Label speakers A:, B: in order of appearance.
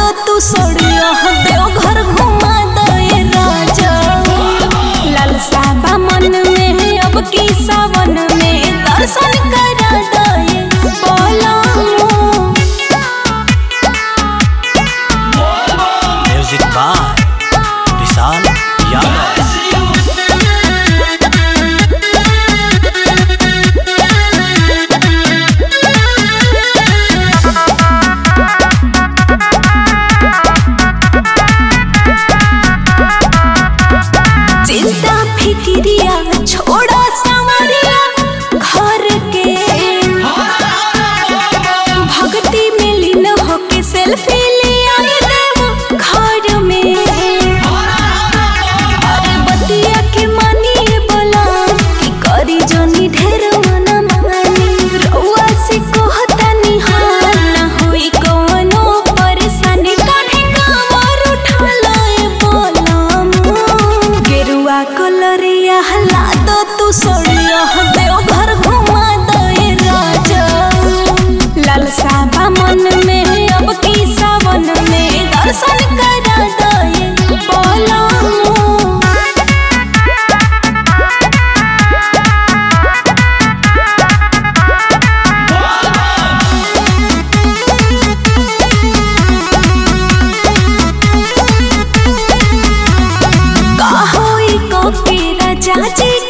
A: दो तू सड़िया देव घर घुमा दे राजा लालसा बा मन में अब की सावन में दर्शन करा दे बोला
B: म्यूजिक बाय विशाल यादव
A: चिंता फिक्रिया छोड़ा सावरिया घर के भक्ति में लीन होके सेल्फी ले आए देव घर में अरे बतिया के मानिए बोला कि करी जनी ढेर मना मानी रउआ से कहतानी हाँ ना होई कवनो परेशानी काहे कामर उठा लए बोलम गेरुआ कलरिया हला दो तू सड़िया देव घर घुमा दे राजा लालसा बा मन में अब की सावन में दर्शन करा दे बोलम का होई को के राजा जी